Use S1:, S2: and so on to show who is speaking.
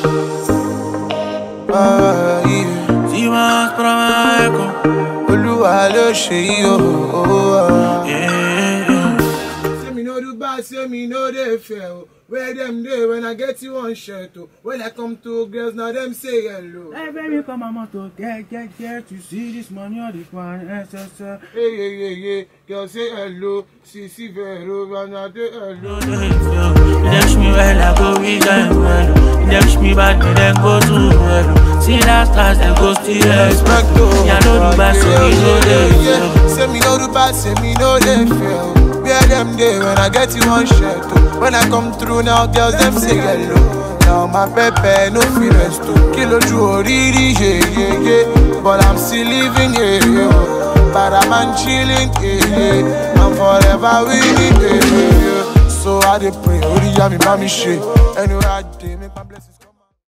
S1: Ah, yeah.
S2: Si más para Meco.
S1: Olúwa ló ṣe yí o.
S2: Yeah, yeah.
S3: Say me no do bad, say me no dey fair. oh. Where them dey when I get you one shirt oh. When I come to girls now them say hello.
S2: Hey baby, come on motor, get, get, get to see this money on the pan, SSL.
S3: Hey yeah yeah yeah, girl say hello. See see vero, and I dey hello.
S2: You dash me well, I go reach them well. You dash me bad, me then go to well. See last class, then go still
S1: Respect
S2: expect.
S1: o.
S2: Yeah, no do bad, so me no dey
S1: Yeah,
S2: fail.
S1: Say me no do bad, say me no dey fail. Where them dey when I get you one shirt oh. When I come through now, girls them say hello. Now my pepe no fit rest oh. Kí lójú oríire, yeah yeah yeah. But I'm still living, yeah yeah. But I'm chilling, yeah yeah. I'm forever winning, yeah yeah. So I dey pray, orí yá mi bá mi ṣe. Anywhere I dey, make my